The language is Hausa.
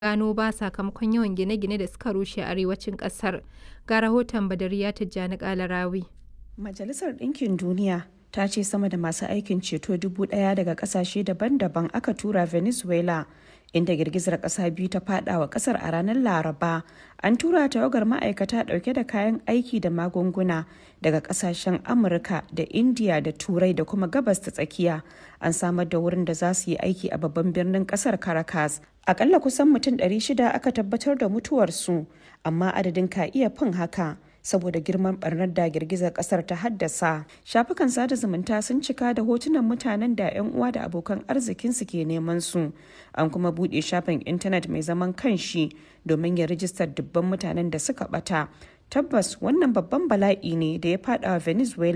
gano ba sakamakon yawan gine-gine da suka rushe a arewacin ƙasar. Ga rahoton Badariya Tijjani Kalarawi. Majalisar Ɗinkin Duniya ta ce sama da masu aikin ceto dubu ɗaya daga ƙasashe daban-daban aka tura Venezuela inda girgizar ƙasa biyu ta fada wa ƙasar a ranar Laraba. An tura tawagar ma'aikata ɗauke da kayan aiki da magunguna daga ƙasashen Amurka da Indiya da Turai da kuma Gabas ta tsakiya. An samar da wurin da za su yi aiki a babban birnin ƙasar Caracas. Akalla kusan mutum 600 aka tabbatar da mutuwarsu, amma adadin ka iya fin haka. saboda girman barnar da girgizar kasar ta haddasa shafukan sada zumunta sun cika da hotunan mutanen da 'yan uwa da abokan arzikinsu ke neman su an kuma buɗe shafin intanet mai zaman kanshi domin ya rijistar dubban mutanen da suka bata tabbas wannan babban bala'i ne da ya fada venezuela